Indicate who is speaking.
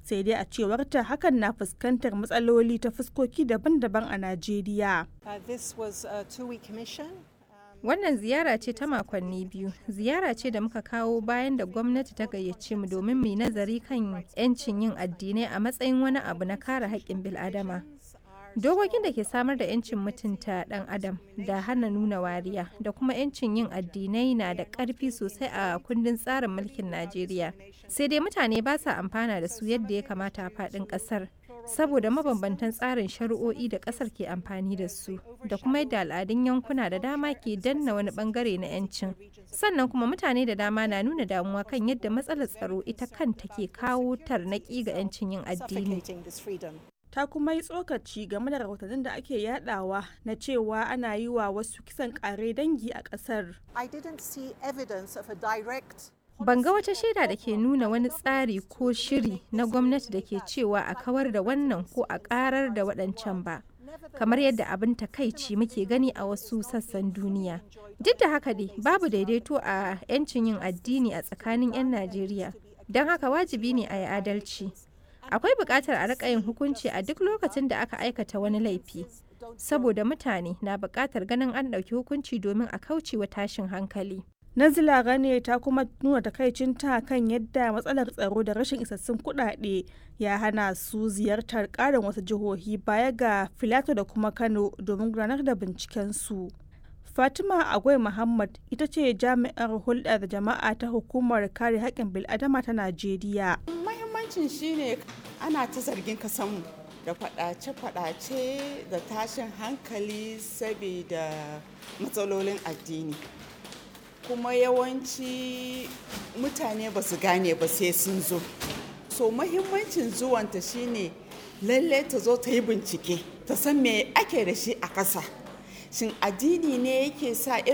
Speaker 1: sai dai a cewarta hakan na fuskantar matsaloli ta fuskoki daban-daban a najeriya
Speaker 2: Wannan ziyara ce ta makonni biyu, ziyara ce da muka kawo bayan da gwamnati ta gayyace mu domin mu yi nazari kan 'yancin yin addinai a matsayin wani abu na kare haƙƙin bil'adama. Dokokin da ke samar da 'yancin mutunta ɗan adam da hana nuna wariya da kuma 'yancin yin addinai na da ƙarfi sosai a kundin tsarin mulkin Najeriya. Sai dai mutane ba sa amfana da su yadda ya kamata a faɗin ƙasar. saboda mabambantan tsarin shari'o'i da kasar ke amfani da su da kuma yadda al'adun yankuna da dama ke danna wani bangare na 'yancin sannan kuma mutane da dama na nuna damuwa kan yadda matsalar tsaro ita kanta ke kawo tarnaki ga 'yancin yin addini
Speaker 1: ta kuma yi tsokaci game da rahotannin da ake yadawa na cewa ana yi wa wasu kisan kare dangi a kasar
Speaker 2: Ban ga wata shaida da ke nuna wani tsari ko shiri na gwamnati da ke cewa a kawar da wannan ko a karar da waɗancan ba. Kamar yadda abin takaici muke gani a wasu sassan duniya. Duk da haka dai babu daidaito a 'yancin yin addini a tsakanin 'yan Najeriya. Don haka wajibi ne a yi adalci. Akwai buƙatar a riƙa yin hukunci a duk lokacin da aka aikata wani laifi. Saboda mutane na buƙatar ganin an ɗauki hukunci domin a kauce wa tashin hankali.
Speaker 1: Nazila Gane ta kuma nuna takaicinta kan yadda matsalar tsaro da rashin isassun kuɗaɗe ya hana su ziyartar ƙarin wasu jihohi baya ga Filato da kuma Kano domin gudanar da bincikensu. Fatima Agwai Muhammad ita ce jami'ar hulɗa da jama'a ta hukumar kare haƙƙin bil'adama ta Najeriya.
Speaker 3: Mahimmancin shine ana ta zargin kasanmu da faɗace-faɗace da tashin hankali saboda matsalolin addini. kuma yawanci mutane ba su gane ba sai sun zo so mahimmancin zuwanta shine lalle ta zo ta yi bincike ta san me ake da shi a ƙasa shin addini ne yake sa irin